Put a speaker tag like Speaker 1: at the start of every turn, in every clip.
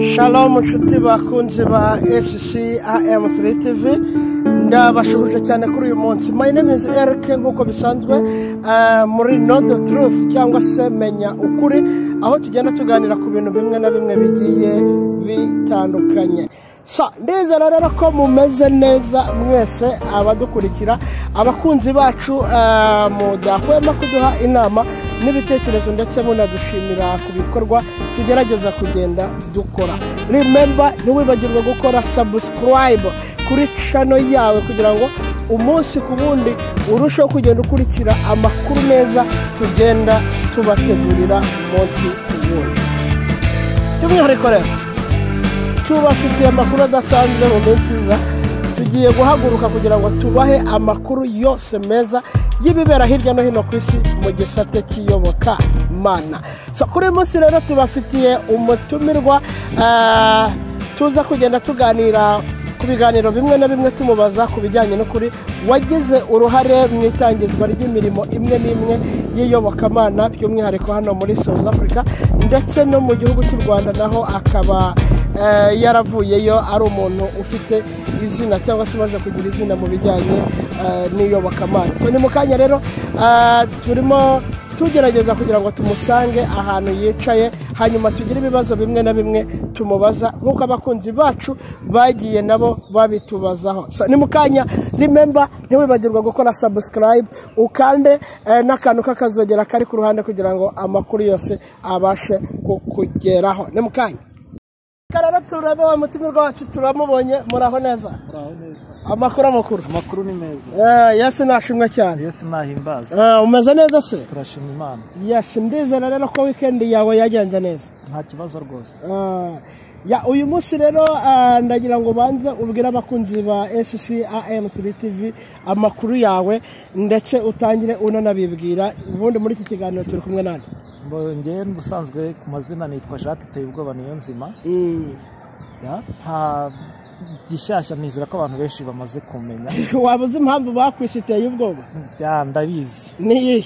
Speaker 1: shalom inshuti bakunze ba scamu tv ndabashubuje cyane kuri uyu munsi my name is eric nk'uko bisanzwe muri nodo turufu cyangwa se menya ukuri aho tugenda tuganira ku bintu bimwe na bimwe bigiye bitandukanye sa ndizera rero ko mumeze neza mwese abadukurikira abakunzi bacu mudakwema kuduha inama n'ibitekerezo ndetse munadushimira ku bikorwa tugerageza kugenda dukora rimemba ntiwibagirwe gukora sabusikarayibu kuri cano yawe kugira ngo umunsi ku wundi urusheho kugenda ukurikira amakuru meza tugenda tubategurira umunsi ku wundi by'umwihariko rero tubafitiye amakuru adasanzwe mu minsi iza tugiye guhaguruka kugira ngo tubahe amakuru yose meza y'ibibera hirya no hino ku isi mu gisate cy'iyoboka mana kuri uyu munsi rero tubafitiye umutumirwa tuza kugenda tuganira ku biganiro bimwe na bimwe tumubaza ku bijyanye n'ukuri wagize uruhare mu itangizwa ry'imirimo imwe n'imwe y'iyobokamana by'umwihariko hano muri south africa ndetse no mu gihugu cy'u rwanda naho akaba yaravuyeyo ari umuntu ufite izina cyangwa se umaze kugira izina mu bijyanye n'iyobokamana ni mu kanya rero turimo tugerageza kugira ngo tumusange ahantu yicaye hanyuma tugire ibibazo bimwe na bimwe tumubaza nk'uko abakunzi bacu bagiye nabo babitubazaho ni mu kanya rimemba ntiwibagirwe gukora sabusikarayibu ukande n'akantu k'akazogera kari ku ruhande kugira ngo amakuru yose abashe kukugeraho ni mu kanya rero turebe wa mutumirwa wacu turamubonye muraho neza amakuru amakuru
Speaker 2: amakuru ni meza
Speaker 1: yesu nashimwe cyane
Speaker 2: yesu nahimbaza
Speaker 1: umeze neza se
Speaker 2: turashima imana
Speaker 1: yesu ndizera rero ko wikendi yawe yagenze neza
Speaker 2: nta kibazo rwose
Speaker 1: ya uyu munsi rero ndagira ngo ubanze ubwire abakunzi ba scamu tv amakuru yawe ndetse utangire unanabibwira ubundi muri iki kiganiro turi kumwe nandi
Speaker 2: ngewe ubusanzwe ku mazina nitwa jacques uteye ubwoba niyo nzima nta gishyashya nizera ko abantu benshi bamaze kumenya
Speaker 1: waba uzi impamvu bakwisi iteye ubwoba
Speaker 2: ndabizi
Speaker 1: niyihe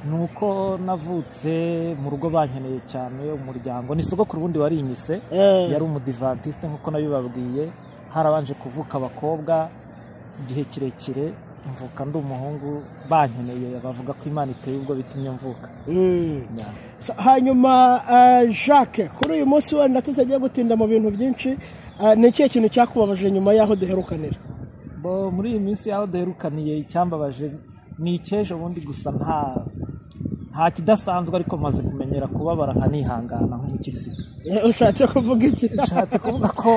Speaker 2: ni uko navutse mu rugo bankeneye cyane umuryango ni sogokuru ubundi warinyise yari umudivantisite nk'uko nabibabwiye harabanje kuvuka abakobwa igihe kirekire mvuka ndi umuhungu bankeneye bavuga ko imana iteye ubwo bitumye mvuka
Speaker 1: hanyuma jacques kuri uyu munsi wenda tutagiye gutinda mu bintu byinshi ni ikihe kintu cyakubabaje nyuma y'aho duherukanira
Speaker 2: muri iyi minsi y'aho duherukaniye icyambabaje ni icy'ejo bundi gusa nta nta kidasanzwe ariko maze kumenyera kubabara nkanihangana nk'umukirisitu
Speaker 1: ushatse kuvuga iki
Speaker 2: ushatse kuvuga ko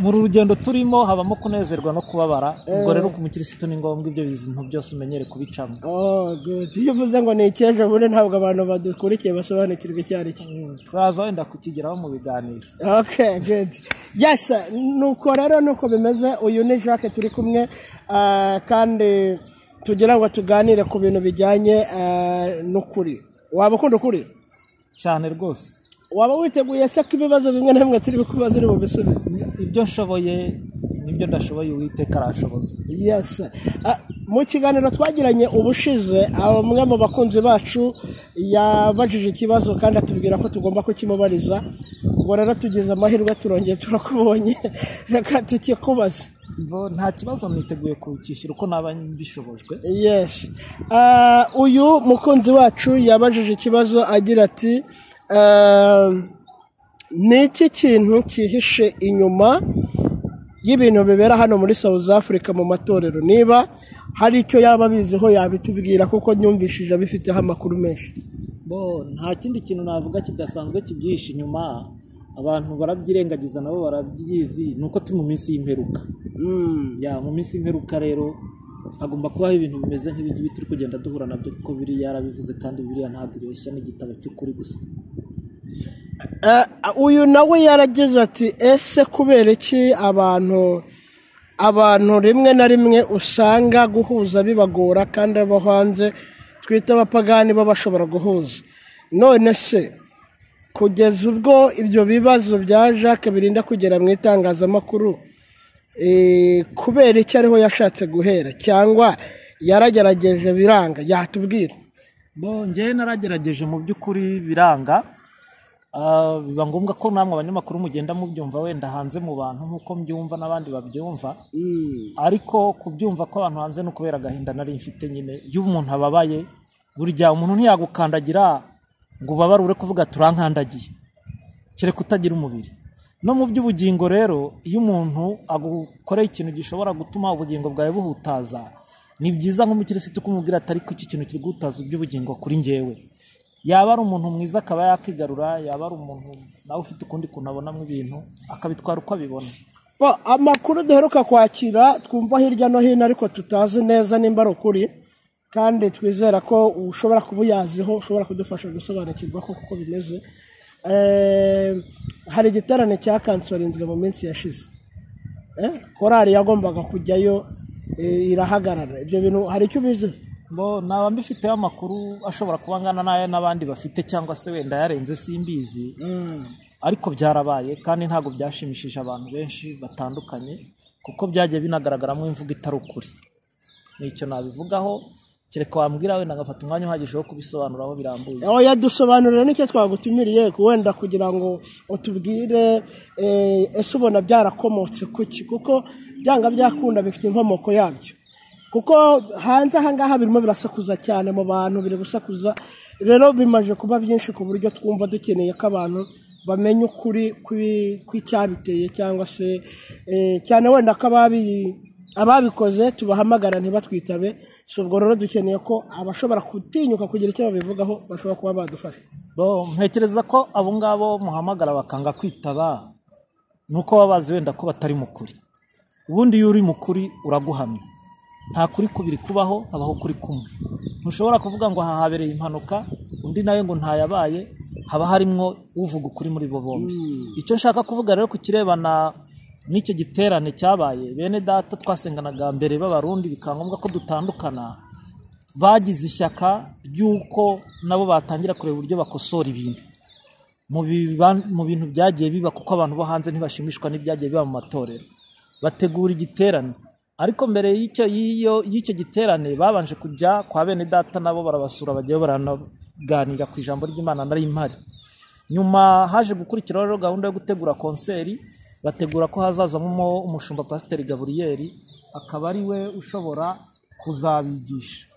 Speaker 2: muri rugendo turimo habamo kunezerwa no kubabara ubwo rero umukirisitu ni ngombwa ibyo bintu byose umenyere kubicamo
Speaker 1: iyo uvuze ngo ni icy'ejo bundi ntabwo abantu badukurikiye basobanukirwa icyo ari cyo
Speaker 2: turaza wenda kukigeraho mu biganiro
Speaker 1: yesi nuko rero nuko bimeze uyu ni jacques turi kumwe kandi tugira ngo tuganire ku bintu bijyanye n'ukuri waba ukunda ukuri
Speaker 2: cyane rwose
Speaker 1: waba witeguye se ko ibibazo bimwe na bimwe turi bukubaze uri bubisubize
Speaker 2: ibyo nshoboye nibyo ndashoboye uwiteka arashoboza
Speaker 1: yesi mu kiganiro twagiranye ubushize umwe mu bakunzi bacu yabajije ikibazo kandi atubwira ko tugomba kukimubariza ngo rero tugize amahirwe turongeye turakubonye reka tukikubaze
Speaker 2: nta kibazo niteguye kukishyura uko naba mbishobojwe
Speaker 1: yesi uyu mukunzi wacu yabajije ikibazo agira ati ni iki kintu cyihishe inyuma y'ibintu bibera hano muri south africa mu matorero niba hari icyo yaba abiziho yabitubwira kuko nyumvishije abifiteho amakuru menshi
Speaker 2: nta kindi kintu navuga kidasanzwe kibyihishe inyuma abantu barabyirengagiza nabo barabyizi ni uko turi mu minsi y'imperuka mu minsi y'imperuka rero hagomba kubaho ibintu bimeze nk'ibingibi turi kugenda duhura nabyo kuko biri yarabivuze kandi biriya ntabwo ireshya n'igitabo cy'ukuri gusa
Speaker 1: uyu nawe yaragize ati ese kubera iki abantu abantu rimwe na rimwe usanga guhuza bibagora kandi abo hanze twita abapagani bo bashobora guhuza none se kugeza ubwo ibyo bibazo bya jacques birinda kugera mu itangazamakuru kubera icyo ariho yashatse guhera cyangwa yaragerageje biranga yatubwira
Speaker 2: ngewe naragerageje mu by'ukuri biranga Ah, biba ngombwa ko namwe abanyamakuru mugenda mubyumva wenda hanze mu bantu nk'uko mbyumva n'abandi babyumva ariko kubyumva kw'abantu hanze ni ukubera agahinda nari mfite nyine iyo umuntu ababaye burya umuntu ntiyagukandagira ngo ubabare ure kuvuga turankandagiye kereka utagira umubiri no mu by'ubugingo rero iyo umuntu agukoreye ikintu gishobora gutuma ubugingo bwawe buhutaza ni byiza nk'umukirisitu kumubwira ati ariko iki kintu kiri guhutaza iby'ubugingo kuri njyewe yaba ari umuntu mwiza akaba yakigarura yaba ari umuntu nawe ufite ukundi kuntu abonamo ibintu akabitwara uko abibona
Speaker 1: Bo, amakuru duheruka kwakira twumva hirya no hino ariko tutazi neza nimba ari ukuri kandi twizera ko ushobora kuba uyaziho ushobora kudufasha gusobanukirwa ko kuko bimeze Eh, hari igiterane cya kansorinzwe mu minsi yashize Eh, korari yagombaga kujyayo eh, irahagarara ibyo bintu hari icyo ubizi
Speaker 2: bo naba mbifiteho amakuru ashobora kuba angana n'aya n'abandi bafite cyangwa se wenda yarenze simbizi ariko byarabaye kandi ntabwo byashimishije abantu benshi batandukanye kuko byagiye binagaragaramo imvugo itari ukuri nicyo nabivugaho kereka wambwira wenda ngafata umwanya uhagije wo kubisobanuraho birambuye
Speaker 1: aho yadusobanurira nicyo twagutumiriye wenda kugira ngo utubwire eh, ese ubona byarakomotse kuki kuko byanga byakunda bifite inkomoko yabyo kuko hanze aha ngaha birimo birasakuza cyane mu bantu biri gusakuza rero bimaje kuba byinshi ku buryo twumva dukeneye ko abantu bamenya ukuri kwi- kw'icyabiteye cyangwa se eh, cyane wenda ko ababi ababikoze tubahamagara ntibatwitabe si ubwo rero dukeneye ko abashobora gutinyuka kugira icyo babivugaho bashobora kuba badufasha
Speaker 2: bo ntekereza ko abo ngabo muhamagara bakanga kwitaba ni uko baba bazi wenda ko batari mu kuri ubundi iyo uri mu kuri uraguhamya nta kuri kubiri kubaho habaho kuri kumwe ntushobora kuvuga ngo aha habereye impanuka undi nawe ngo ntayabaye haba harimo uvuga ukuri muri bo bombi icyo nshaka kuvuga rero ku kirebana n'icyo giterane cyabaye bene data twasenganaga mbere b'abarundi bikaba ngombwa ko dutandukana bagize ishyaka ry'uko nabo batangira kureba uburyo bakosora ibintu mu biba- mu bintu byagiye biba kuko abantu bo hanze ntibashimishwa n'ibyagiye biba mu matorero bategura igiterane ariko mbere y'icyo y'iyo- y'icyo giterane babanje kujya kwa bene data nabo barabasura bagiye baranaganira ku ijambo ry'imana nari mpari nyuma haje gukurikiraho rero gahunda yo gutegura konseri bategura ko hazazamo umushumba pasiteri gaburiyeri akaba ari we ushobora kuzabigisha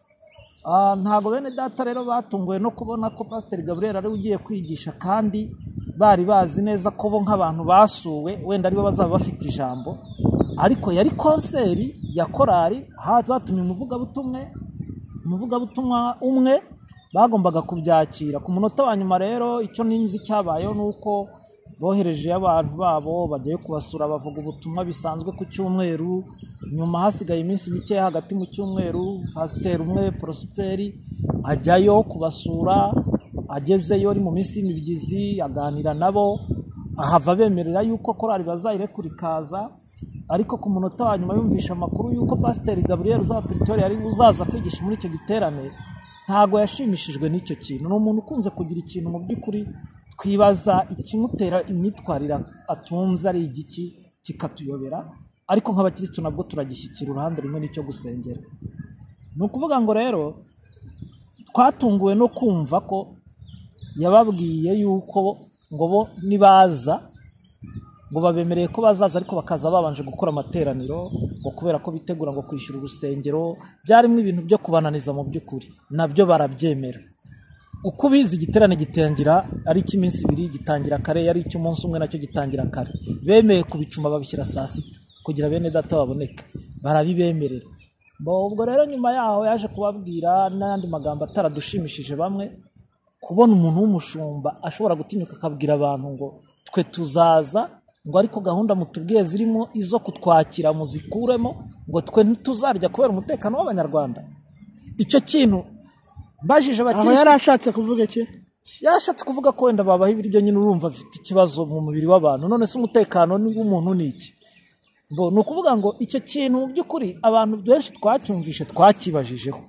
Speaker 2: Ah, ntabwo bene data rero batunguwe no kubona ko pasiteri gaburiyeri ari we ugiye kwigisha kandi bari bazi neza ko bo nk'abantu basuwe wenda aribo bazaba bafite ijambo ariko yari konseri ya korari ha- batumye umuvugabutumwe umuvugabutumwa umwe bagombaga kubyakira ku munota wa nyuma rero icyo ninzi cyabayeho ni uko bohereje abantu babo bagiye kubasura bavuga ubutumwa bisanzwe ku cyumweru nyuma hasigaye iminsi mike hagati mu cyumweru pasiteri umwe porosiperi ajyayo kubasura agezeyo ari mu minsi y'imibyizi aganira nabo ahava bemerera yuko korari bazayireka ikaza ariko ku munota wa nyuma yumvisha amakuru y'uko pasiteri gaburiyeri uzaba peritoria ari uzaza kwigisha muri icyo giterane ntabwo yashimishijwe n'icyo kintu ni umuntu ukunze kugira ikintu mu by'ukuri twibaza ikimutera imyitwarire atunze ari igiki kikatuyobera ariko nk'abakirisitu nabwo turagishyikira uruhande rumwe n'icyo gusengera ni ukuvuga ngo rero twatunguwe no kumva ko yababwiye yuko ngo bo nibaza ngo babemereye ko bazaza ariko bakaza babanje gukora amateraniro ngo kubera ko bitegura ngo kwishyura urusengero byarimo ibintu byo kubananiza mu by'ukuri nabyo barabyemera uko ubizi igiterane gitangira ari icy'iminsi ibiri gitangira kare ari icy'umunsi umwe nacyo gitangira kare bemeye kubicuma babishyira saa sita kugira bene data baboneke barabibemerera Bo, ubwo rero nyuma yaho yaje kubabwira n'andi magambo ataradushimishije bamwe kubona umuntu w'umushumba ashobora gutinyuka akabwira abantu ngo twe tuzaza ngo ariko gahunda mutubwiye zirimo izo kutwakira muzikuremo ngo twe ntituzarya kubera umutekano w'abanyarwanda icyo kintu mbajije
Speaker 1: aho
Speaker 2: abakirisitu
Speaker 1: yari ashatse kuvuga iki
Speaker 2: yashatse kuvuga ko wenda babaha ibiryo nyine urumva bifite ikibazo mu mubiri w'abantu none se umutekano ni- w'umuntu ni iki Bo, ni ukuvuga ngo icyo kintu mu by'ukuri abantu benshi twacyumvishe twakibajijeho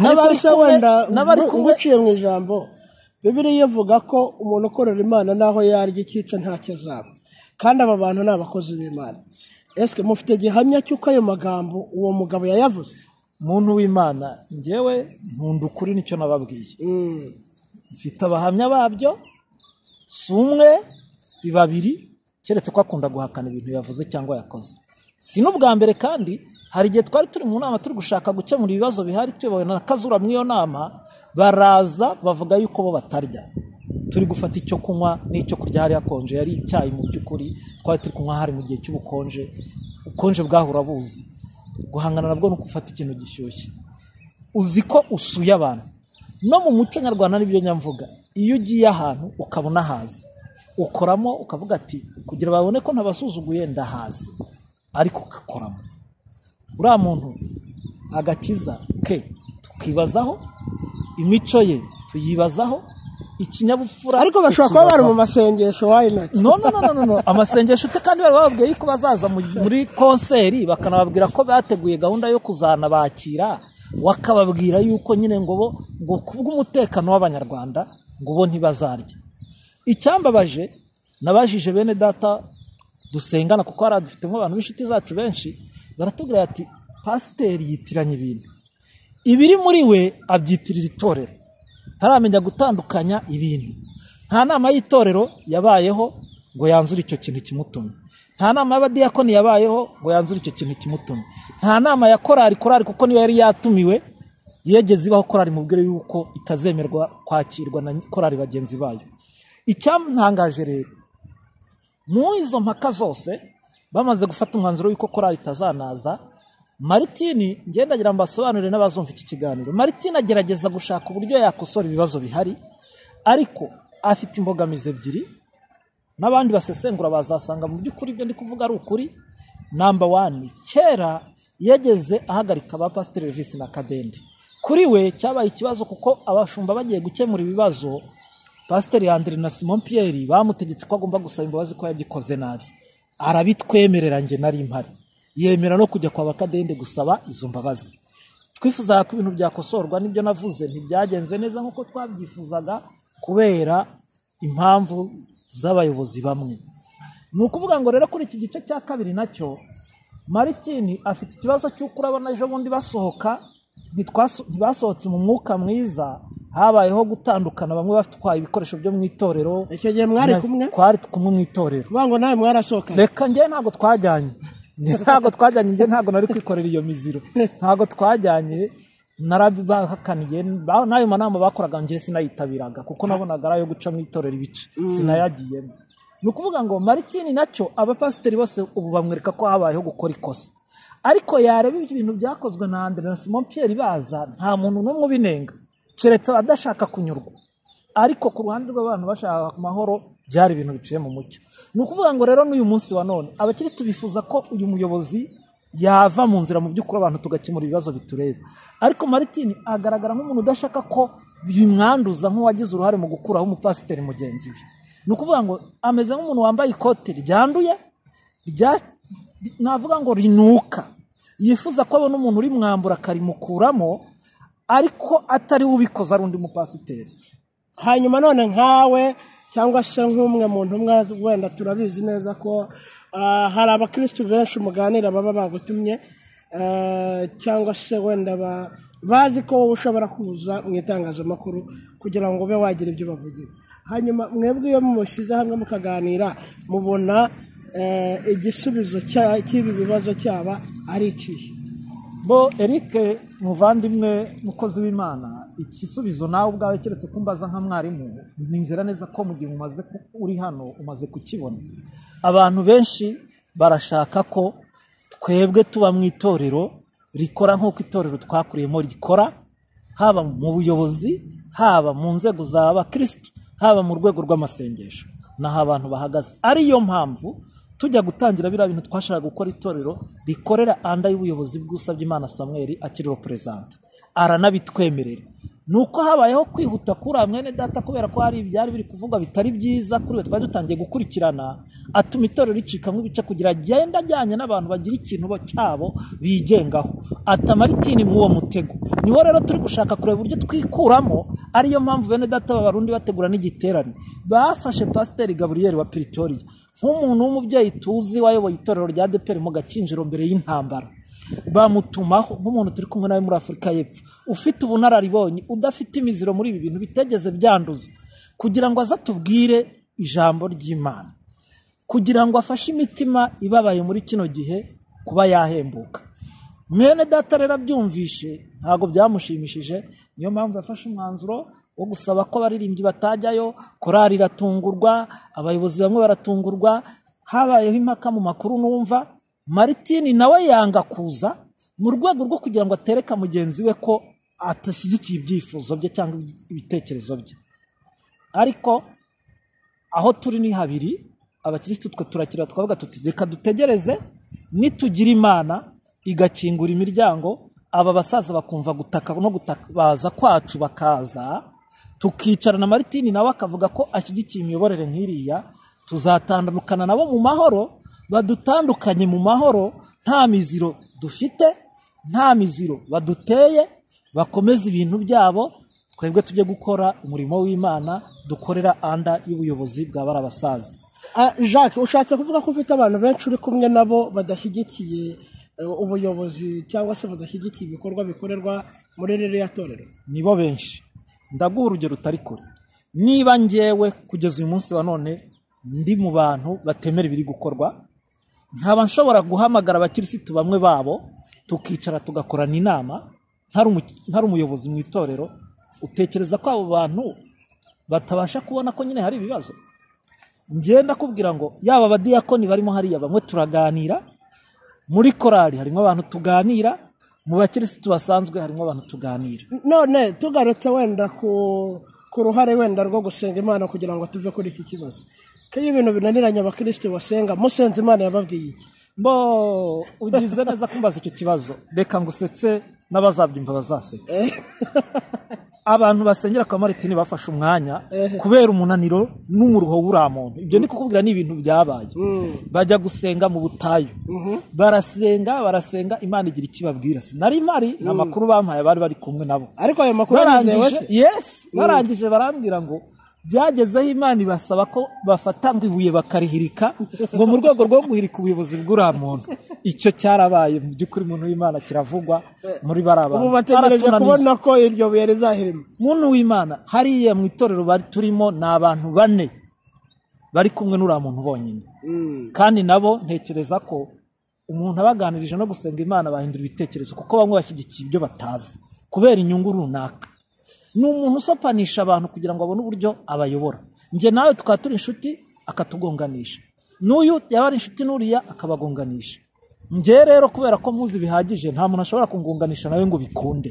Speaker 1: ariko se
Speaker 2: kumwe-
Speaker 1: wenda
Speaker 2: n'abari
Speaker 1: ngu-
Speaker 2: kumwe
Speaker 1: nguciye mu ijambo bibiriya ivuga ko umuntu ukorera imana naho yarya ikica ntacyo azaba kandi aba bantu ni abakozi b'imana ese mufite gihamya cy'uko ayo magambo uwo mugabo yayavuze
Speaker 2: muntu w'imana ngewe nkunda ukuri nicyo nababwiye mfite abahamya babyo si umwe si babiri keretse ko akunda guhakana ibintu yavuze cyangwa yakoze si n'ubwa mbere kandi hari igihe twari turi mu nama turi gushaka gukemura ibibazo bihari tuyobowe na kazura muri iyo nama baraza bavuga yuko bo batarya turi gufata icyo kunywa n'icyo kurya hari hakonje yari icyayi mu by'ukuri twari turi kunywa hari mu gihe cy'ubukonje ubukonje bwaho urabuzi guhangana nabwo ni ugufata ikintu gishyushye uzi ko usuye abantu no mu muco nyarwanda n'ibyo nyamvuga iyo ugiye ahantu ukabona haza ukoramo ukavuga ati kugira babone ko ntabasuzuguye ndahazi ariko ugakoramo uriya muntu agakiza ke tukibazaho imico ye tuyibazaho ikinyabupfura
Speaker 1: ariko bashobora kuba bari mu
Speaker 2: tukibazaho.
Speaker 1: masengesho wayinati
Speaker 2: no no no no, no no amasengesho ute kandi bari bababwiye yuko bazaza mu- muri konseri bakanababwira ko bateguye gahunda yo kuzanabakira bakababwira yuko nyine ngo bo ngo kubw'umutekano w'abanyarwanda ngo bo ntibazarya icyambabaje nabajije bene data dusengana kuko hari dufitemo abantu b'inshuti zacu benshi baratubwira ati pasiteri yitiranya ibintu ibiri muri we abyitirira itorero ntaramenya gutandukanya ibintu nta nama y'itorero yabayeho ngo yanzure icyo kintu kimutumye nta nama y'abadiyakoni yabayeho ngo yanzure icyo kintu kimutumye nta nama ya korari korari kuko niyo yari yatumiwe yegeze ibaho korari mubwire yuko itazemerwa kwakirwa na korari bagenzi bayo icyamutangaje rero mu izo mpaka zose bamaze gufata umwanzuro w'uko korali itazanaza maritini ngendagira mbasobanurire n'abazumva iki kiganiro maritini agerageza gushaka uburyo yakosora ibibazo bihari ariko afite imbogamizi ebyiri n'abandi basesengura bazasanga mu by'ukuri ibyo ndi kuvuga ari ukuri namba wani kera yageze ahagarika ba pasiteri Elvis na kadende kuri we cyabaye ikibazo kuko abashumba bagiye gukemura ibibazo pasiteri Andre na simon Pierre bamutegetse ko agomba gusaba imbabazi ko yagikoze nabi arabitwemerera njye nari mpari yemera no kujya kwa bakadende gusaba izo mbabazi twifuzaga ko ibintu byakosorwa n'ibyo navuze ntibyagenze neza nk'uko twabyifuzaga kubera impamvu z'abayobozi bamwe ni ukuvuga ngo rero kuri iki gice cya kabiri nacyo maritini afite ikibazo cy'uko urabona ejo bundi basohoka ntitwaso- ntibasohotse mu mwuka mwiza habayeho gutandukana bamwe batwaye ibikoresho byo mu itorero
Speaker 1: icyo gihe mwari kumwe
Speaker 2: twari kumwe mu itorero
Speaker 1: vuga ngo nawe mwarasohokanye
Speaker 2: reka njye ntabwo twajyanye Njye ntabwo twajyanye njye ntabwo nari kwikorera iyo miziro ntabwo twajyanye narabihakaniye ba- n'ayo manama bakoraga njye sinayitabiraga kuko nabonaga ari ayo guca mu itorero ibice sinayagiyemo ni ukuvuga ngo maritini nacyo abapasiteri bose ubu bamwereka ko habayeho gukora ikosa ariko yareba ibintu byakozwe na Andre na Simon Pierre baza nta muntu n'umwe ubinenga keretse abadashaka kunyurwa ariko ku ruhande rw'abantu bashaka amahoro byari ibintu biciye mu mucyo ni ukuvuga ngo rero n'uyu munsi wa none abakirisitu bifuza ko uyu muyobozi yava mu nzira mu by'ukuri abantu tugakemura ibibazo bitureba ariko maritini agaragara nk'umuntu udashaka ko bimwanduza nk'uwagize uruhare mu gukuraho umupasiteri mugenzi we ni ukuvuga ngo ameze nk'umuntu wambaye ikote ryanduye rya- navuga ngo rinuka yifuza ko abona umuntu urimwambura akarimukuramo ariko atari we ubikoze ari undi mupasiteri
Speaker 1: hanyuma none nkawe cyangwa se nk'umwe mu ntumwa wenda turabizi neza ko ah, hari abakirisitu benshi muganira baba bagutumye ah, cyangwa se wenda ba- bazi ko wowe ushobora kuza mu itangazamakuru kugira ngo ube wagira ibyo bavugira hanyuma mwebwe iyo mushyize hamwe mukaganira mubona eh, igisubizo cya- cy'ibi bibazo cyaba ari ikihe
Speaker 2: bo eric muvandimwe mukozi w'imana igisubizo nawe ubwawe keretse kumbaza nka mwarimu nizera neza ko mu gihe umaze ku- uri hano umaze kukibona abantu benshi barashaka ko twebwe tuba mu itorero rikora nk'uko itorero twakuriyemo rikora haba mu buyobozi haba mu nzego za abakirisitu haba mu rwego rw'amasengesho n'aho abantu bahagaze ariyo mpamvu tujya gutangira biriya bintu twashaka gukora itorero rikorera anda y'ubuyobozi bw'usabye imana samweri akiriho perezida aranabitwemerera ni uko habayeho kwihuta kuri uriya mwene data kubera ko hari ibyari biri kuvugwa bitari byiza kuri we twari dutangiye gukurikirana atuma itorero ricikamo ibice kugira agende ajyanye n'abantu bagira ikintu bo- cyabo bigengaho ata maritini muri uwo mutego niwo rero turi gushaka kureba uburyo twikuramo ariyo mpamvu bene data b'abarundi bategura n'igiterane bafashe pasiteri gaburiyeri wa piritoriya nk'umuntu w'umubyeyi tuzi wayoboye itorero rya deperi mu gakinjiro mbere y'intambara bamutumaho nk'umuntu turi kumwe nawe muri afurika y'epfo ufite ubunararibonye udafite imiziro muri ibi bintu bitegeze byanduza kugira ngo aze atubwire ijambo ry'imana kugira ngo afashe imitima ibabaye muri kino gihe kuba yahembuka mwene data rero abyumvishe ntabwo byamushimishije niyo mpamvu yafashe umwanzuro wo gusaba ko abaririmbyi batajyayo korari iratungurwa abayobozi bamwe baratungurwa habayeho impaka mu makuru numva maritini nawe yanga kuza mu rwego rwo kugira ngo atereka mugenzi we ko atashyigikiye ibyifuzo bye cyangwa ibitekerezo bye ariko aho turi ni habiri abakirisitu twe turakira twavuga tuti reka dutegereze nitugira imana igakingura imiryango aba basaza bakumva gutaka no gutabaza kwacu bakaza tukicara na maritini nawe akavuga ko ashyigikiye imiyoborere nk'iriya tuzatandukana nabo mu mahoro badutandukanye mu mahoro nta miziro dufite nta miziro baduteye bakomeze ibintu byabo twebwe tujye gukora umurimo w'imana dukorera anda y'ubuyobozi bwa barabasaza
Speaker 1: Ah, Jacques ushatse kuvuga ko ufite abantu benshi uri kumwe nabo badashyigikiye eh, ubuyobozi cyangwa se badashyigikiye ibikorwa bikorerwa muri ririya torero
Speaker 2: nibo benshi ndaguha urugero rutari kure niba ngewe kugeza uyu munsi wa none ndi mu bantu batemera ibiri gukorwa nkaba nshobora guhamagara abakirisitu bamwe babo tukicara tugakorana inama ntari umu- ntari umuyobozi mu itorero utekereza ko abo bantu batabasha kubona ko nyine hari ibibazo ngenda kubwira ngo yaba abadiyakoni barimo hariya bamwe turaganira muri korali harimo abantu tuganira mu bakirisitu basanzwe harimo abantu tuganira
Speaker 1: none tugarutse wenda ku ku ruhare wenda rwo gusenga imana kugira ngo tuve kuri iki kibazo ko iyo ibintu binaniranye abakirisitu basenga musenze imana yababwiye iki
Speaker 2: mbo ugize neza kumbaza icyo kibazo reka ngusetse n'abazabyumva bazaseka abantu basengera kwa maritini bafashe umwanya kubera umunaniro n'umuruho w'uriya muntu ibyo ni kukubwira ni ibintu byabaye bajya gusenga mu butayu barasenga barasenga imana igira ikibabwira sinari mpari ni amakuru bampaye bari bari kumwe nabo
Speaker 1: ariko ayo makuru arizewe
Speaker 2: barangije
Speaker 1: se
Speaker 2: yes barangije barambwira ngo byagezeho imana ibasaba ko bafata ngo ibuye bakarihirika ngo mu rwego rwo guhirika ubuyobozi bw'uriya muntu icyo cyarabaye mu by'ukuri umuntu w'imana kiravugwa muri bariya bantu
Speaker 1: ubu bategereje
Speaker 2: Baratunaniza.
Speaker 1: kubona ko iryo buye rizahirima
Speaker 2: muntu w'imana hariya mu itorero bari turimo ni abantu bane bari kumwe n'uriya muntu bonyine kandi nabo ntekereza ko umuntu abaganirije no gusenga imana bahindura ibitekerezo kuko bamwe bashyigikiye ibyo batazi kubera inyungu runaka ni umuntu usopanisha abantu kugira ngo abone uburyo abayobora njye nawe tukaba turi inshuti akatugonganisha n'uyu yaba ari inshuti n'uriya akabagonganisha njye rero kubera ko muzi bihagije nta muntu ashobora kungunganisha nawe ngo bikunde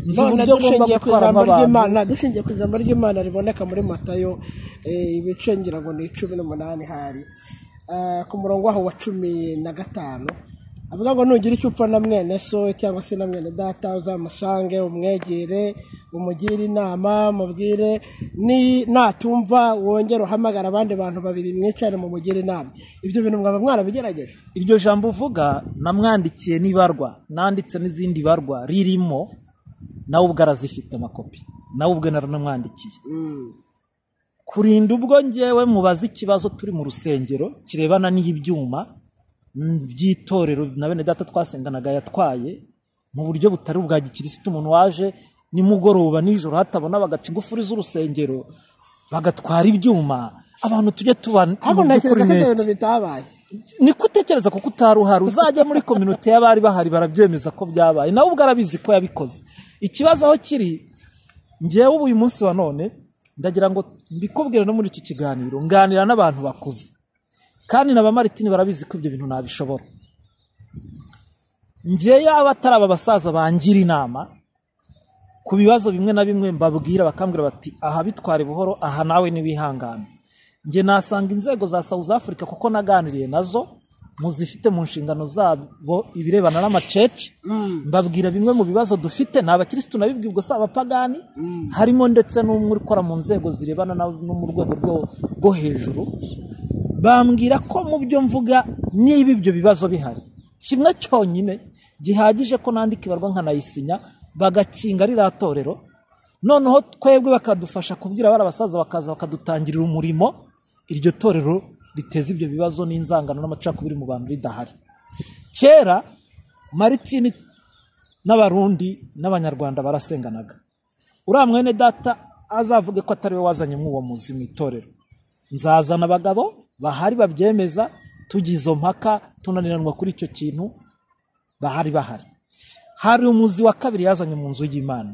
Speaker 2: nzi
Speaker 1: none
Speaker 2: uburyo ngomba
Speaker 1: dushingiye ku
Speaker 2: gutwaramo
Speaker 1: ijambo
Speaker 2: abantu
Speaker 1: ry'imana dushingiye ku ijambo ry'imana riboneka muri matayo eh, ibice ngira ngo ni cumi n'umunani hari Eh, ku murongo waho wa cumi na gatanu avuga ngo nugira icyo upfa na mwene so cyangwa se na mwene data uzamusange umwegere umugire inama umubwire ni natumva wongere uhamagara abandi bantu babiri mwicare mumugire inama ibyo bintu mwaba mwarabigerageje
Speaker 2: iryo jambo uvuga namwandikiye n'ibarwa nanditse n'izindi barwa ririmo nawe ubwo arazifite amakopi nawe ubwe naranamwandikiye kurinda ubwo ngewe mubaze ikibazo turi mu rusengero kirebana n'ibyuma mm, by'itorero na bene data twasenganaga yatwaye mu buryo butari ubwa gikirisitu umuntu waje nimugoroba nijoro hatabona bagaca ingufuri z'urusengero bagatwara ibyuma abantu tujye tuba
Speaker 1: ahubwo
Speaker 2: mu by'ukuri
Speaker 1: ntekereza ko ibyo
Speaker 2: neti.
Speaker 1: bintu bitabaye
Speaker 2: ni ko utekereza kuko utari uhari uzajya muri kominote y'abari bahari barabyemeza ko byabaye nawe ubwo arabizi ko yabikoze ikibazo aho kiri ngewe ubu uyu munsi wa none ndagira ngo mbikubwire no muri iki kiganiro nganira n'abantu bakuze kandi na ba maritini barabizi ko ibyo bintu ntabishobora ngewe yaba atari aba basaza bangira inama ku bibazo bimwe na bimwe mbabwira bakambwira bati aha bitware buhoro aha nawe niwihangane njye nasanga inzego za South Africa kuko naganiriye nazo muzifite mu nshingano zabo ibirebana n'amacece mbabwira bimwe mu bibazo dufite ni abakirisitu nabibwiye ubwo si abapagani harimo ndetse n'umwe ukora mu nzego zirebana na- no mu rwego rwo- rwo hejuru bambwira ko mu byo mvuga niba ibyo bibazo bihari kimwe cyonyine gihagije ko nandika ibarwa nkanayisinya bagakinga ririya torero noneho twebwe bakadufasha kubwira abari abasaza bakaza bakadutangirira umurimo iryo torero riteza ibyo bibazo n'inzangano n'amacakubiri mu bantu ridahari kera maritini n'abarundi n'abanyarwanda barasenganaga uriya mwene data azavuge ko atari we wazanye umwuwo muzi mu itorero nzazana abagabo bahari babyemeza tugize izo mpaka tunaniranwa kuri icyo kintu bahari bahari hari umuzi wa kabiri yazanye mu nzu y'imana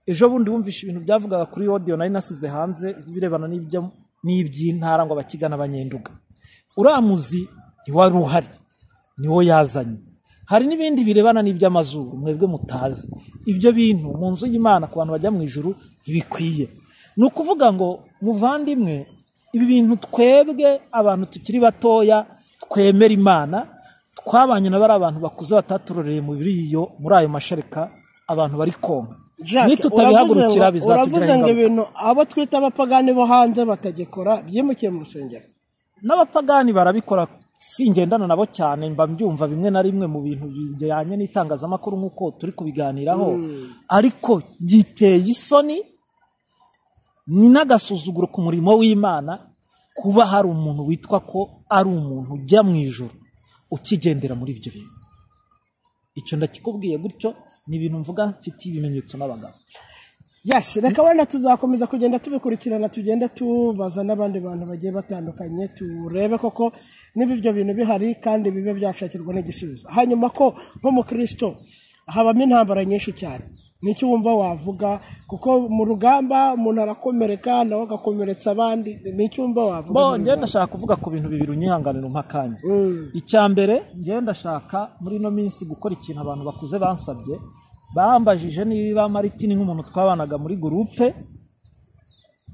Speaker 2: ejo bundi wumvishe ibintu byavugaga kuri odiyo nari nasize hanze birebana n'ibyo n'iby'intara ngo abakigana abanyenduga uriya muzi ntiwari uhari niwo yazanye hari n'ibindi birebana n'iby'amazuru mwebwe mutazi ibyo bintu mu nzu y'imana ku bantu bajya mu ijuru ntibikwiye ni ukuvuga ngo muvandimwe ibi bintu twebwe abantu tukiri batoya twemera imana twabanye na bari abantu bakuze bataturoreye muri iyo muri ayo mashereka abantu bari konka nitutabihagurukira
Speaker 1: uravuze
Speaker 2: bizatugiraho
Speaker 1: ngo
Speaker 2: ingaruka
Speaker 1: ibintu abo twita abapagani bo hanze batagikora byimukiye mu rusengero
Speaker 2: n'abapagani barabikora singendana nabo cyane mba mbyumva bimwe na rimwe mu bintu bijyanye n'itangazamakuru nk'uko turi kubiganiraho ariko giteye isoni ni n'agasuzuguro ku murimo w'imana kuba hari umuntu witwa ko ari umuntu ujya mu ijoro ukigendera muri ibyo bintu icyo ndakikubwiye gutyo ni ibintu mvuga mfitiye ibimenyetso n'abagabo
Speaker 1: yasi reka wenda tuzakomeza kugenda tubikurikirana tugenda tubaza n'abandi bantu bagiye batandukanye turebe koko niba ibyo bintu bihari kandi bibe byashakirwa n'igisubizo hanyuma ko nk'umukristo habamo intambara nyinshi cyane nicyo wumva wavuga kuko mu rugamba umuntu arakomereka nawe agakomeretsa abandi nicyo wumva wavuga
Speaker 2: bo njye ndashaka kuvuga ku bintu bibiri unyihanganira umpa akanya
Speaker 1: Mm.
Speaker 2: icya mbere njye ndashaka muri ino minsi gukora ikintu abantu bakuze bansabye bambajije niba maritini nk'umuntu twabanaga muri gurupe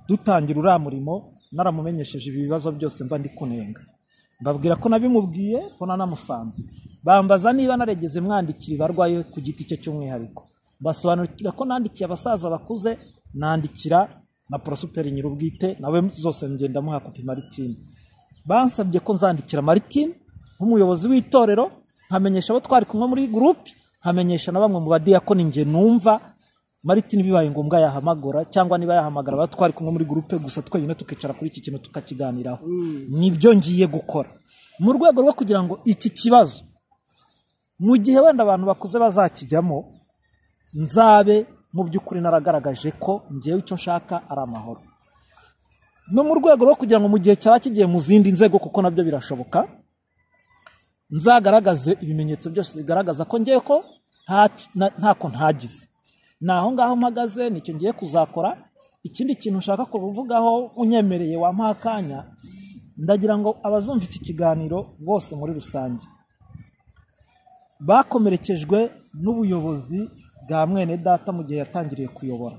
Speaker 2: dutangira uriya murimo naramumenyesheje ibi bibazo byose mba ndi kunenga mbabwira ko nabimubwiye ko nanamusanze bambaza niba naregeze mwandikira ibarwaye ku giti cye cy'umwihariko mbasobanurira ko nandikiye abasaza bakuze nandikira na porosuperi nyir'ubwite nawe zose ngenda muha kopi maritine bansabye ko nzandikira maritine nk'umuyobozi w'itorero nkamenyesha abo twari kumwe muri gurupe nkamenyesha na bamwe mu badiyakoni njye numva maritini bibaye ngombwa yahamagara cyangwa niba yahamagara aba twari kumwe muri gurupe gusa twenyine tukicara kuri iki kintu tukakiganiraho nibyo ngiye gukora mu rwego rwo kugira ngo iki kibazo mu gihe wenda abantu bakuze bazakijyamo nzabe mu by'ukuri naragaragaje ko ngewe icyo nshaka ari amahoro no mu rwego rwo kugira ngo mu gihe cyaba kigiye mu zindi nzego kuko nabyo birashoboka nzagaragaze ibimenyetso byose bigaragaza ko ngiye ko nta- na- ntako ntagize ni aho ngaho mpagaze nicyo ngiye kuzakora ikindi kintu ushaka kubivugaho unyemereye wampaha akanya ndagira ngo abazumva iki kiganiro bose muri rusange bakomerekejwe n'ubuyobozi bwa mwene data mu gihe yatangiriye kuyobora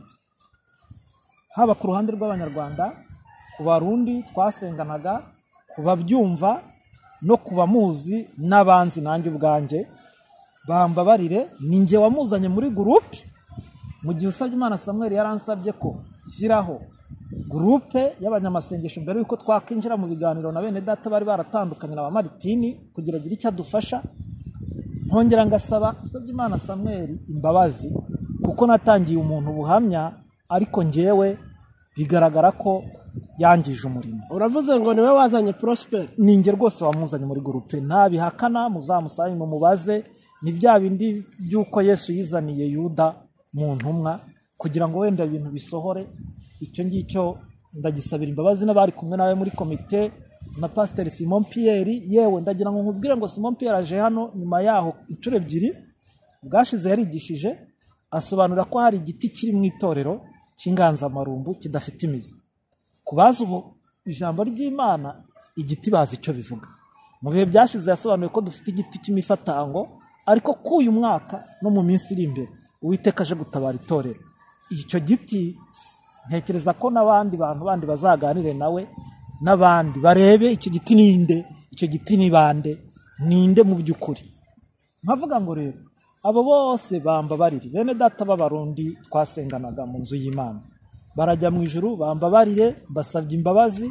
Speaker 2: haba ku ruhande rw'abanyarwanda ku barundi twasenganaga ku babyumva no ku bamuzi n'abanzi nanjye ubwanjye bambabarire ni njye wamuzanye muri gurupe mu gihe usabye imana samuel yaransabye ko shyiraho gurupe y'abanyamasengesho mbere y'uko twakwinjira mu biganiro na bene data bari baratandukanye na ba maritini kugira agire icyo adufasha nkongera ngasaba usabye imana samuel imbabazi kuko natangiye umuntu ubuhamya ariko ngewe bigaragara ko yangije umurimo
Speaker 1: uravuze ngo niwe wazanye porosiperi
Speaker 2: ni njye rwose wamuzanye muri gurupe ntabihakana muzamusaye mumubaze ni bya bindi by'uko yesu yizaniye yuda mu ntumwa kugira ngo wenda ibintu bisohore icyo ngicyo ndagisabira imbabazi n'abari kumwe nawe muri komite na pasiteri simon piyeri yewe ndagira ngo nkubwire ngo simon piyeri aje hano nyuma yaho inshuro ebyiri bwashize yarigishije asobanura ko hari igiti kiri mu itorero cy'inganzamarumbu kidafite imizi ku bazi ubu ijambo ry'imana igiti bazi icyo bivuga mu bihe byashize yasobanuye ko dufite igiti cy'imifatango ariko k'uyu mwaka no mu minsi iri imbere uwiteka aje gutabara itorero icyo giti s- ntekereza ko n'abandi bantu bandi bazaganire nawe n'abandi barebe icyo giti ninde icyo giti ni bande ninde mu by'ukuri nkavuga ngo rero abo bose bambabarire bene data b'abarundi twasenganaga mu nzu y'imana barajya mu ijuru bambabarire mbasabye imbabazi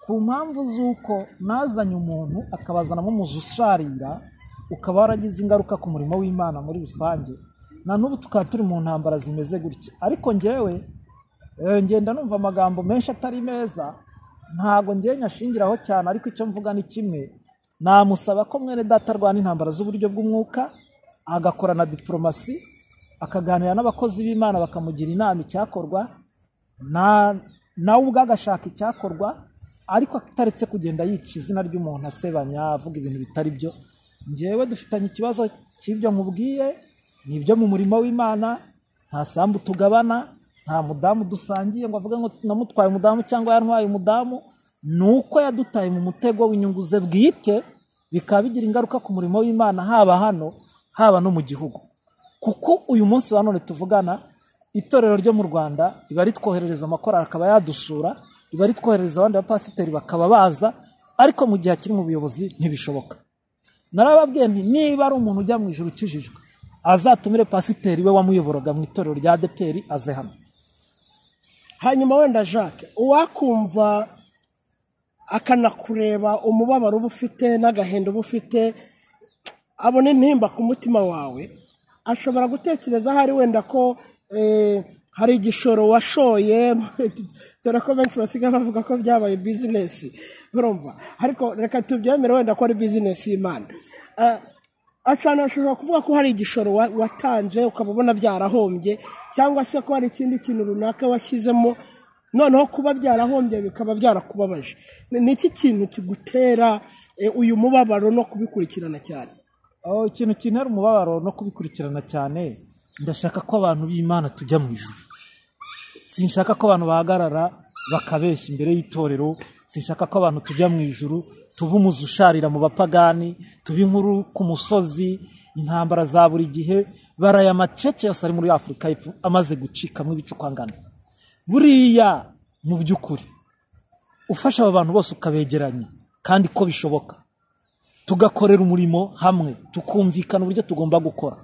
Speaker 2: ku mpamvu z'uko nazanye umuntu akabazanamo umuzi usharira ukaba waragize ingaruka ku murimo w'imana muri rusange na n'ubu tukaba turi mu ntambara zimeze gutya ariko njyewe eh, ngenda numva amagambo menshi atari meza ntago ngewe nyashingiraho cyane ariko icyo mvuga ni kimwe namusaba ko mwene data arwana intambara z'uburyo bw'umwuka agakora na diporomasi akaganira n'abakozi b'imana bakamugira inama icyakorwa na nawe ubwe agashaka icyakorwa ariko ataretse kugenda yica izina ry'umuntu asebanya avuga ibintu bitari byo ngewe dufitanye ikibazo cy'ibyo mubwiye ni ibyo mu murimo w'imana nta sambu tugabana nta mudamu dusangiye ngo avuge ngo namutwaye umudamu cyangwa yantwaye umudamu ni uko yadutaye mu mutego w'inyungu ze bwite bikaba bigira ingaruka ku murimo w'imana haba hano haba no mu gihugu kuko uyu munsi wa none tuvugana itorero ryo mu rwanda riba ritwoherereza amakorari akaba yadusura riba ritwoherereza abandi bapasiteri bakaba baza ariko mu gihe akiri mu buyobozi ntibishoboka narababwiye nti niba ari umuntu ujya mu ijoro ukijijwe azatumire pasiteri we wamuyoboraga mu itorero rya deperi aze hano
Speaker 1: hanyuma wenda jacques uwakumva akanakureba umubabaro uba ufite n'agahinda uba ufite abona intimba ku mutima wawe ashobora gutekereza ahari wenda ko eh, hari igishoro washoye dore ko benshi basigaye bavuga ko byabaye bizinesi urumva ariko reka tubyemere wenda ko ari bizinesi y'imana Ah, acana ashobora kuvuga ko hari igishoro wa- watanze ukaba ubona byarahombye cyangwa se ko hari ikindi kintu runaka washyizemo noneho kuba byarahombye bikaba byarakubabaje Ni- ni iki kintu kigutera eh, uyu mubabaro no kubikurikirana cyane
Speaker 2: aho ikintu kintera umubabaro no kubikurikirana cyane ndashaka ko abantu b'imana tujya mu ijuru sinshaka ko abantu bahagarara bakabeshya imbere y'itorero sinshaka ko abantu tujya mu ijuru tuba umuzi usharira mu bapagani tuba inkuru ku musozi intambara za buri gihe baraye amacece yose ari muri afurika y'epfo amaze gucikamo ibicukwangana buriya mu by'ukuri ufasha aba bantu bose ukabegeranya kandi ko bishoboka tugakorera umurimo hamwe tukumvikana uburyo tugomba gukora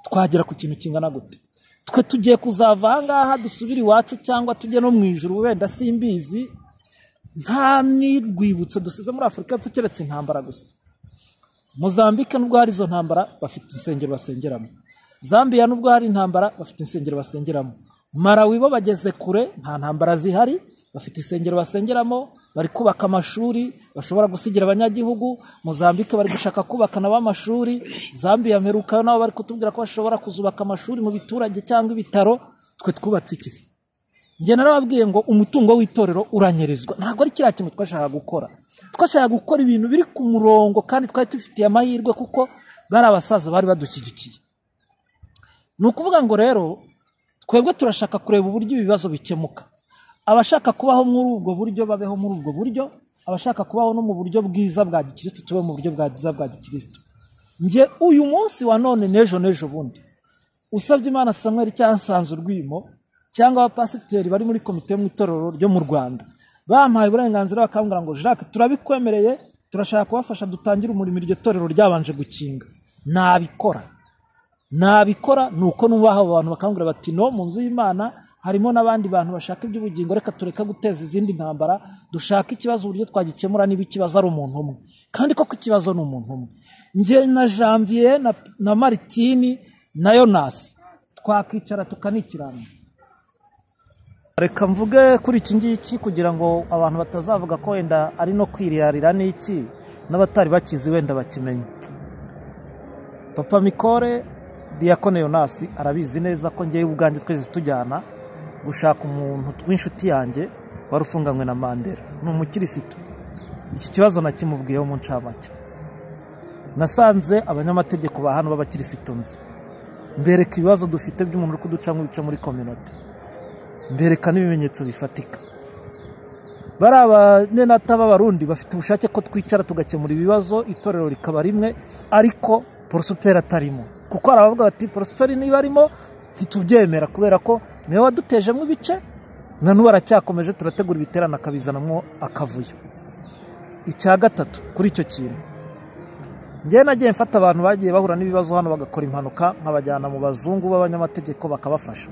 Speaker 2: twagera ku kintu kingana gute twe tugiye kuzava ahangaha dusubire iwacu cyangwa tujye no mu ijuru wenda simbizi nta n'urwibutso dusize muri afurika y'epfo keretse intambara gusa mozambike nubwo hari izo ntambara bafite insengero basengeramo zambiya nubwo hari intambara bafite insengero basengeramo marawi bo bageze kure nta ntambara zihari bafite insengero basengeramo bari kubaka amashuri bashobora gusigira abanyagihugu mozambike bari gushaka kubaka nabo amashuri zambiya mperuka nabo bari kutubwira ko bashobora kuzubaka amashuri mu biturage cyangwa ibitaro twe twubatse iki se njye narababwiye ngo umutungo w'itorero uranyarizwa ntabwo ari kiriya kintu twashakaga gukora twashakaga gukora ibintu biri ku murongo kandi twari tubifitiye amahirwe kuko bari abasaza bari badushyigikiye ni ukuvuga ngo rero twebwe turashaka kureba uburyo ibibazo bikemuka abashaka kubaho muri ubwo buryo babeho muri ubwo buryo abashaka kubaho no mu buryo bwiza bwa gikirisitu tube mu buryo bwa bwiza bwa gikirisitu njye uyu munsi wa none n'ejo n'ejo bundi usabye imana samweri cyangwa nsanze urwimo cyangwa abapasiteri bari muri komite yo mu itorero ryo mu rwanda bampaye uburenganzira bakambwira ngo jacques turabikwemereye turashaka kubafasha dutangire umurimo iryo torero ryabanje gukinga nabikora nabikora ni uko nubaha abo bantu bakangurira bati no mu nzu y'imana harimo n'abandi bantu bashaka iby'ubugingo reka tureka guteza izindi ntambara dushaka ikibazo uburyo twagikemura niba ikibazo ari umuntu umwe kandi koko ikibazo ni umuntu umwe njye na janvier na, na maritini na yonasi twakwicara tukanikirana reka mvuge kuri iki ngiki kugira ngo abantu batazavuga ko wenda ari no kwirarira n'iki n'abatari bakizi wenda bakimenye papa mikore diyakone yonasi arabizi neza ko ngewe ubwanjye twese tujyana gushaka umuntu w'inshuti yanjye wari ufunganywe na mandela ni umukirisitu iki kibazo nakimubwiyeho mu ncamake nasanze abanyamategeko ba hano b'abakirisitu nzi mbereka ibibazo dufite by'umuntu uri kuducamo ibice muri kominote mbereka n'ibimenyetso bifatika bariya abanyenata b'abarundi bafite ubushake ko twicara tugakemura ibibazo itorero rikaba rimwe ariko porosiperi atarimo kuko hari abavuga bati porosiperi niba arimo ntitubyemera kubera ko niwe wadutejemo ibice na n'ubu aracyakomeje turategura ibiterane akabizanamo akavuyo icya gatatu kuri icyo kintu njyewe nagiye mfata abantu bagiye bahura n'ibibazo hano bagakora impanuka nkabajyana mu bazungu b'abanyamategeko bakabafasha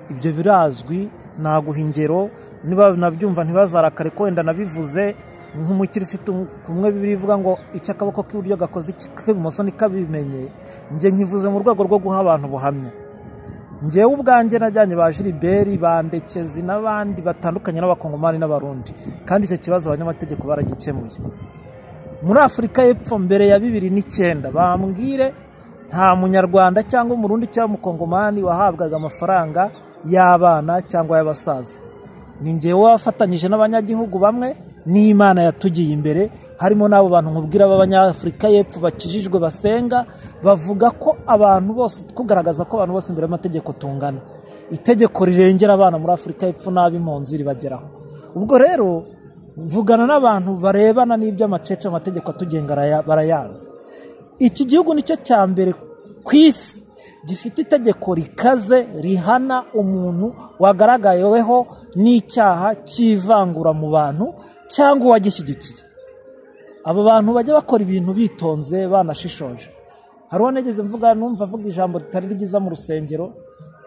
Speaker 2: ibyo birazwi naguha ingero niba nabyumva ntibazarakare ko wenda nabivuze nk'umukirisitu kumwe birivuga ngo icyo akaboko k'iburyo gakoze iki k'ibumoso ntikabimenye njye nkivuze mu rwego rwo guha abantu ubuhamya njyewe ubwanjye najyanye ba jiriberi bandekezi n'abandi batandukanye n'abakongomani n'abarundi kandi icyo kibazo abanyamategeko baragikemuye muri afurika y'epfo mbere ya bibiri n'icyenda bambwire nta munyarwanda cyangwa umurundi cyangwa umukongomani wahabwaga amafaranga y'abana cyangwa y'abasaza ni ngewe wafatanyije n'abanyagihugu bamwe n'imana yatugiye imbere harimo n'abo bantu nkubwira b'abanyafurika y'epfo bakijijwe basenga bavuga ko abantu bose kugaragaza ko abantu bose imbere y'amategeko tungana itegeko rirengera abana muri afurika y'epfo n'ab'impunzi ribageraho ubwo rero mvugana n'abantu barebana n'iby'amacece amategeko atugenga araya- barayazi iki gihugu nicyo cya mbere ku isi gifite itegeko rikaze rihana umuntu wagaragaweho n'icyaha cy'ivangura mu bantu cyangwa uwagishyigikiye aba bantu bajya bakora ibintu bitonze banashishoje hari uwo nigeze mvuga numva avuga ijambo ritari ryiza mu rusengero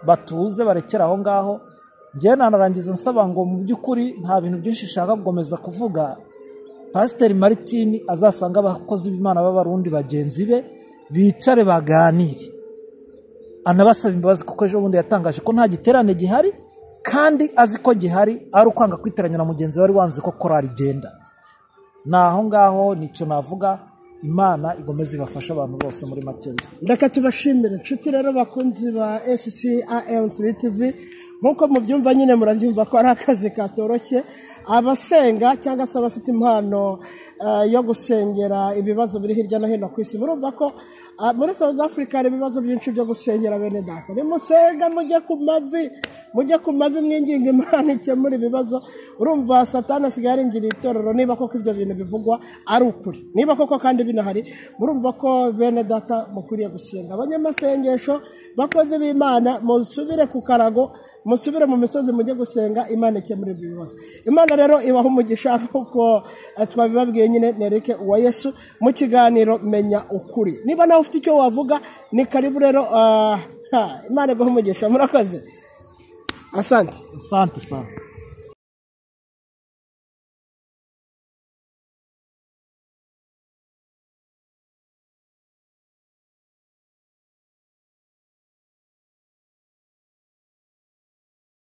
Speaker 2: batuze barekere aho ngaho njyewe nanarangiza nsaba ngo mu by'ukuri nta bintu byinshi nshaka gukomeza kuvuga pasiteri maritini azasanga abakozi b'imana b'abarundi bagenzi be bicare baganire anabasaba imbabazi kuko ejo bundi yatangaje ko nta giterane gihari kandi azi ko gihari ari ukwanga kwiteranya na mugenzi we wari wanze ko korari igenda ni aho ngaho nicyo navuga imana igomeza ibafashe abantu bose muri makeya
Speaker 1: reka tubashimire inshuti rero bakunzi ba scam free tv nk'uko mubyumva nyine murabyumva ko ari akazi katoroshye abasenga cyangwa se abafite impano eh, yo gusengera ibibazo biri hirya no hino ku isi murumva ko ah, muri south africa hari ibibazo byinshi byo gusengera bene data nimusenga mujye ku mavi mujye ku mavi mwinginga imana ikemura ibibazo urumva satani asigaye aringiriye itorero niba koko ibyo bintu bivugwa ari ukuri niba koko kandi binahari murumva ko bene data mukwiriye gusenga abanyamasengesho bakozi b'imana musubire ku karago musubire mu misozi mujye gusenga imana ikemura ibyo bibazo imana rero ibaha umugisha kuko eh, twabibabwiye nyine nereke uwa yesu mu kiganiro menya ukuri niba nawe ufite icyo wavuga ni karibu rero ah, ha, imana iguha umugisha murakoze asante
Speaker 2: sante sante